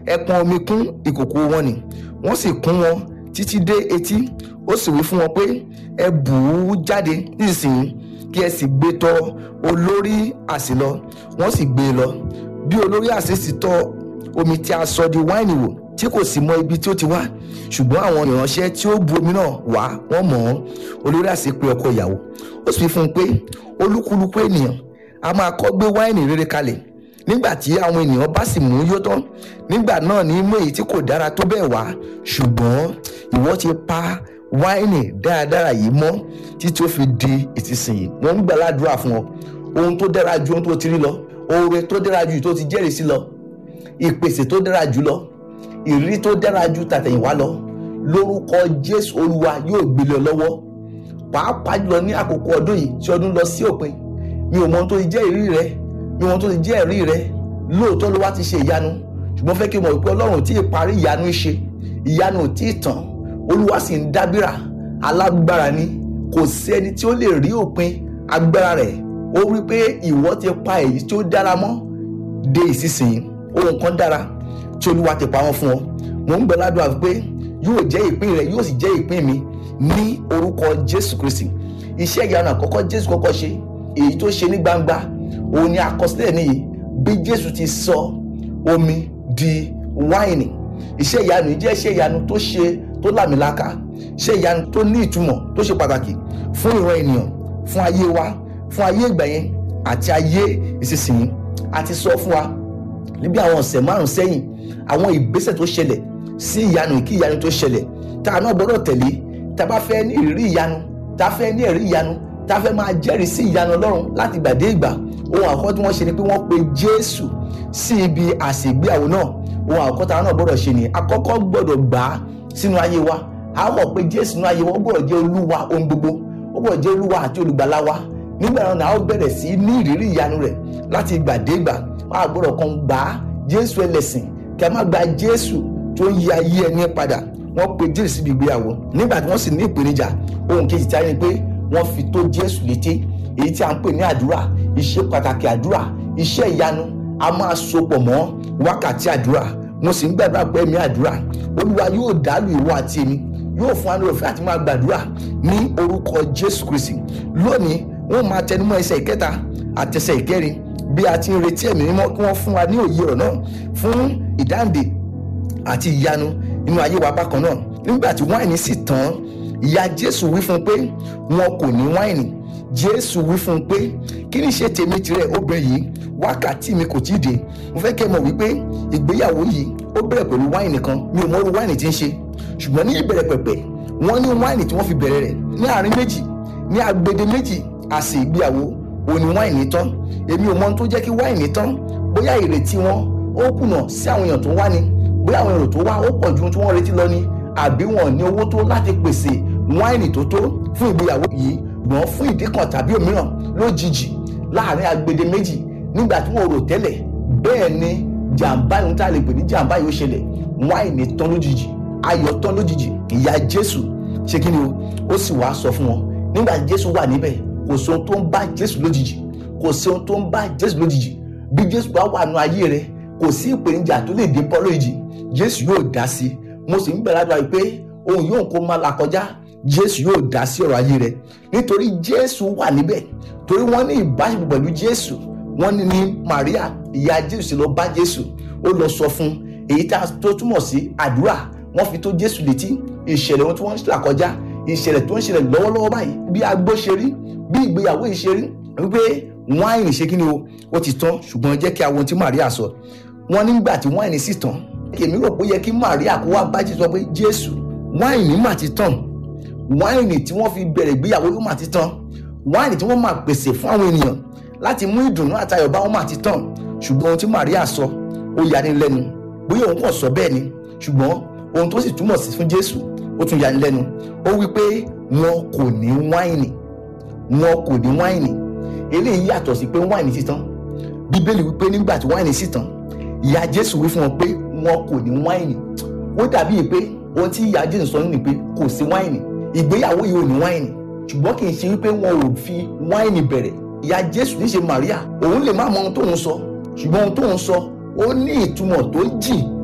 ẹ pọn omi kún ìkòkò wọn nì wọ́n sì kún wọn títí dé etí ó sì wí fún wọn pé ẹ bù ú jáde nísinsìnyí kí ẹ sì gbé tọ̀ olórí àsè lọ wọ́n sì gbé e lọ bí olórí àsè sì tọ̀ omi tí a sọ di wáìnì wò tí kò sì mọ ibi tí ó ti wá ṣùgbọ́n àwọn ìránṣẹ́ tí ó bu omi náà wá wọ́n mọ̀ ọ́n olórí àsè pé ọkọ ìyàwó ó sì fi fún un pé olúkúlùkù ènìyàn a máa kọ́ gbé wáìnì rere kalẹ̀ nígbà tí àwọn ènìyàn bá sì mú yó tán nígbà náà ní mú èyí tí kò dára tó bẹ́ẹ̀ wá ṣùgbọ́n ìwọ ti pa wáìnì dáradára yìí mọ́ títí ó fi di ìsinsìnyí wọ́n ń gbà ládùúrà fún ọ ohun tó dára ju ohun tó ti rí lọ oore tó dára ju tó ti jẹ́rìí sí lọ ìpèsè tó dára jù lọ ìrírí tó dára ju tàtẹ̀yìnwá lọ lórúkọ jésù olúwa yóò gbélé ọ lọ́wọ́ pàápàá jùlọ ní àkókò ọdún yìí tí ọdún lọ sí òpin mi ò mọ ohun tó ti jẹ́ ìrírí rẹ mi ò mọ ohun tó ti jẹ́ ẹ̀rí rẹ lóòótọ́ ló wá ti ṣe ìyanu ṣùgbọ́n fẹ́ kí n mọ̀ wípé ọlọ́run ò tí ì parí ìyanu ṣe ìyanu ò tí ì tán olúwa sì ń dábìrà alágbára ni kò sí ẹni tí ó lè rí òpin agbára rẹ̀ ó wí pé ìwọ ti pa èyí tí ó dára mọ́ dé ìsinsìnyí ohun kan dára tí olúwa ti pa wọn fún ọ mò ń gbẹ ládùúgbà pé yóò jẹ́ ìpín rẹ yóò sì jẹ́ ìpín mi ní orúkọ jésù kristi iṣẹ́ ìyanu àkọ́kọ́ jésù kọ́kọ́ ṣe èyí tó ṣe ní gbangba òun ni àkọsílẹ̀ nìyí bí jésù ti sọ omi di wáìnì iṣẹ́ ìyanu yìí jẹ́ iṣẹ́ ìyanu tó ṣe tó làmìlaka iṣẹ́ ìyanu tó ní ìtumọ̀ tó ṣe pàtàkì fún ìran ènìyàn fún ayé wa fún ayé ìgbà yẹn àti ayé ìsinsìnyí a ti sọ fún wa níbi àwọn ọ̀sẹ̀ márùn sẹ́yìn àwọn ìgbésẹ̀ tó ṣẹlẹ̀ sí ìyanu kí ìyanu tó ṣẹlẹ̀ tá a náà gbọ́dọ̀ tẹ̀lé tá a bá fẹ́ ní ìrírí ìyanu tá a fẹ́ ní ẹ̀rí ìyanu tá a fẹ́ máa jẹ́rìí sí ìyanu ọlọ́run láti ìgbà dé ìgbà ohun àkọ́kọ́ tí wọ́n ṣe ni pé wọ́n pe jésù sí ibi àsè ìgbéyàwó náà ohun àkọ́kọ́ tá a náà gbọ́dọ̀ ṣe ni àkọ́kọ́ gbọ́dọ̀ gbà á sínú ayé wa a mọ̀ pé jésù nínú ayé wa ó gbọ́dọ̀ jẹ́ olúwa ohun gbogbo ó gbọ́dọ̀ jẹ́ olúwa àti olùgbàlà wa nígbà náà ni a ó bẹ̀rẹ̀ sí ní ìrírí ìyanu rẹ̀ láti ìgbà dé ìgbà a gbọ́dọ̀ kan gbà á jésù ẹlẹ́sìn kí a má gba jésù tó ń yí ayé ẹni padà wọ́n pe jésù síbi ìgbéyàwó nígbà tí wọ́n sì ní ìpèníjà ohun kejì tí a ní pé wọ́n fi tó jésù létí èyí tí a ń pè ní àdúrà iṣẹ́ pàtàkì àdúrà iṣẹ́ ìyanu a máa sopọ̀ mọ́ wákàtí àdúrà mo sì ń gbàdúrà pé ẹ̀mí àdúrà olúwa yóò dálù ìwọ àti èmi yóò fún wa ní òfin àti máa gbàdúrà ní orúkọ jésù kristi lónìí wọ́n máa tẹnumọ́ ẹsẹ̀ ìkẹta àtẹsẹ̀ ìkẹrin bí a ti ń retí ẹ̀mí mímọ́ kí wọ́n fún wa ní òye ọ̀rọ̀ náà fún ìdáǹdè àti ìyanu nínú ayé wa bákan náà nígbà tí wáìnì sì tán ìyá jésù wí fún un pé wọn kò ní wáìnì jésù wí fún un pé kí ni ṣe tèmi tirẹ̀ obìnrin yìí wákàtí mi kò tíì dé mo fẹ́ kẹ́ ẹ mọ̀ wípé ìgbéyàwó yìí ó bẹ̀rẹ̀ pẹ̀lú wáìnì kan mi ò mọ irú wáìnì tí ń ṣe ṣùgbọ́n ní ìbẹ̀rẹ̀ pẹ̀pẹ̀ wọ́n ní wáìnì tí wọ́n fi bẹ̀rẹ̀ rẹ̀ ní àárín méjì ní agbede méjì àsè ìgbéyàwó òní wáìnì tán èmi ò mọ ohun tó jẹ́ kí wáìnì tán bóyá ìrètí wọn ó kùnà sí àwọn èèyàn tó wá ni bóyá àwọn èrò tó wá ó pọ̀ ju ohun tí wọ́n retí lọ ni àbí wọn ní owó tó láti pèsè wáìnì tó tó fún ìgbéyàwó yìí gbọ́n fún ìdí kan tàbí òmíràn lójijì láàrin agbede méjì nígbà tí wọn ò rò tẹ́lẹ̀ bẹ́ẹ̀ ni jàǹbá yìí ń tà lè pè ní jàǹbá yìí ó ṣẹlẹ̀ wáìnì tán lójijì ayọ̀ tán lójijì ìyá jésù ṣé kí ni o ó sì wá sọ fún wọn nígbà tí jésù wà níbẹ̀ kò sí ohun tó ń bá jésù lójijì kò sí ohun tó ń bá jésù lójijì bí jésù bá wà nù ayé rẹ kò sí ìpèníjà tó lè dé bọ́ lójijì jésù yóò dá sí mo sì ń bẹ̀rẹ̀ àdúrà yìí pé ohun yóò kó máa là kọjá jésù yóò dá sí ọ̀rọ̀ ayé rẹ nítorí jésù wà níbẹ̀ torí wọ́n ní ìbáṣepọ̀ pẹ̀lú jésù wọ́n ní ní maria ìyá jésù sì lọ bá jésù ó lọ sọ fún èyí tó túmọ̀ sí àdúrà wọ́n fi tó jésù létí ìṣẹ̀lẹ̀ wọn tí wọ́n ń là kọjá ìṣẹ̀lẹ̀ tó ń ṣẹlẹ̀ lọ́wọ́lọ́wọ́ báyìí bí agbó ṣe rí bí ìgbéyàwó yìí ṣe rí wípé wáìnì ṣe kí ni o ó ti tán ṣùgbọ́n jẹ́ kí a wo ohun tí maria sọ wọ́n nígbà tí wáìnì sì tán èmi rò pé yẹ kí maria kó wá bá jésù sọ pé jésù wáìnì mà ti tán wáìnì tí wọ́n fi bẹ̀rẹ̀ ìgbéyàwó ló mà ti tán wáìnì tí wọ́n máa pèsè fún àwọn ènìyàn láti mú ìdùnnú àtayọ̀ bá wọn mà ti tán ṣùgbọ́n ohun tí maria sọ ó yani lẹ́nu bóyá òun kàn sọ bẹ́ẹ̀ ni ṣùgbọ́n ohun tó sì túmọ̀ sí fún jésù ó tún yani lẹ́nu ó wí pé wọn kò ní wáìnì wọn kò ní wáìnì eléyìí yàtọ̀ sí pé wáìnì ti tán bíbélì wípé nígbà tí wáìnì sì tán ìyá jésù wí fún wọn pé wọn kò ní wáìnì ó dàbí pé ohun tí ìyá jésù sọ nínú pé kò sí wáìnì ìgbéyàwó yìí ò ní wáìnì ṣùgbọ́n kì í ṣe wípé wọn ò fi wáìnì bẹ̀rẹ̀ ìyá jésù ní í ṣe maria òun lè má mọ ohun tóun sọ ṣùgbọ́n ohun tóun sọ ó ní ìtumọ̀ tó jìn